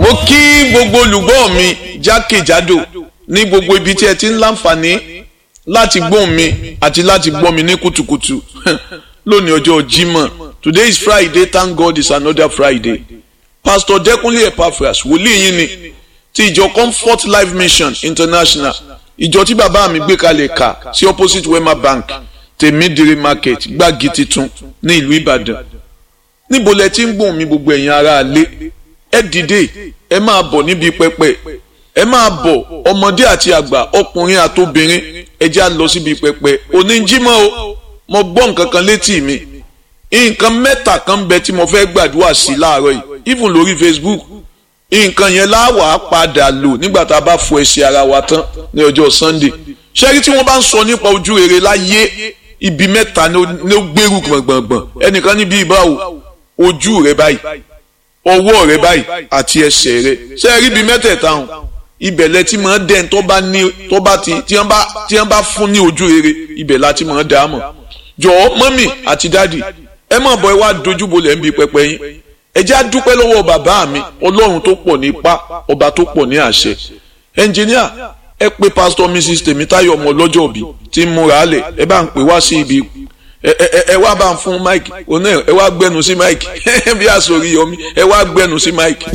mo kí gbogbo olùgbọ́ mi jákèjádò ní gbogbo ibi tí ẹ ti ń láǹfààní láti gbóhùn mi àti láti gbọ́ mi ní kùtùkùtù lónìí ọjọ́ Jímọ̀ today is Friday thank God it's another Friday Pastor Dẹ́kunlé Epaphras wòlíì yín ni ti ìjọ Comfort Life Mission International ìjọ tí bàbá mi gbé kalẹ̀ kà sí opposite Wema Bank tèmídìrí market gbági titun ní ìlú Ìbàdàn níbo lẹ ti ń gbóhùn mi gbogbo ẹ̀yin ará ilé ẹ dìde ẹ máa bọ̀ níbi pẹpẹ ẹ máa bọ̀ ọmọdé àti àgbà ọkùnrin àtobìnrin ẹ já lọ síbi pẹpẹ oníjímọ̀ o mo gbọ́ nǹkan kan létí mi nǹkan mẹ́ta kan bẹ tí mo fẹ́ gbàdúrà sí láàárọ̀ yìí even lórí Facebook nǹkan yẹn láwàá padà lò nígbà tá a bá fọ ẹsẹ̀ ara wa tán ní ọjọ́ Sunday ṣẹ́rí tí wọ́n bá ń sọ nípa ojú rere láyé ibi mẹ́ta ni ó gbèrú gbọ̀ngbọ̀ngbọ̀n ẹnìkan níbi ìbáwò ojú rẹ báyìí ọwọ́ rẹ báyìí àti ẹsẹ̀ rẹ ṣẹ́rí ibi mẹ́tẹ̀ẹ̀ta hàn ibẹ̀ lẹ ti máa dẹ́n tó bá ní tó bá ti tí wọ́n bá tí wọ́n bá fún ní ojú rere ibẹ̀ la ti máa dá a mọ̀ jọ̀ọ́ mọ́mì àti dádì ẹ má bọ̀ ẹ wá dojúbolẹ̀ ń bi pẹpẹ yín ẹ jẹ́ àdúpẹ́ lọ́wọ́ bàbá mi ọlọ́run tó pọ̀ ní ipá ọba tó pọ̀ ní àṣẹ ẹnjìníà ẹ pé pásítọ̀ mrs tèmítáyọ̀ ọmọ ọlọ́jọ́ òbí tí ń múra lẹ̀ ẹ bá ń pè wá sí ibi ẹ ẹ ẹ wá bá ń fún mike oní ẹ wá gbẹnu sí mike bí àsòrí yọmí ẹ wá gbẹnu sí mike.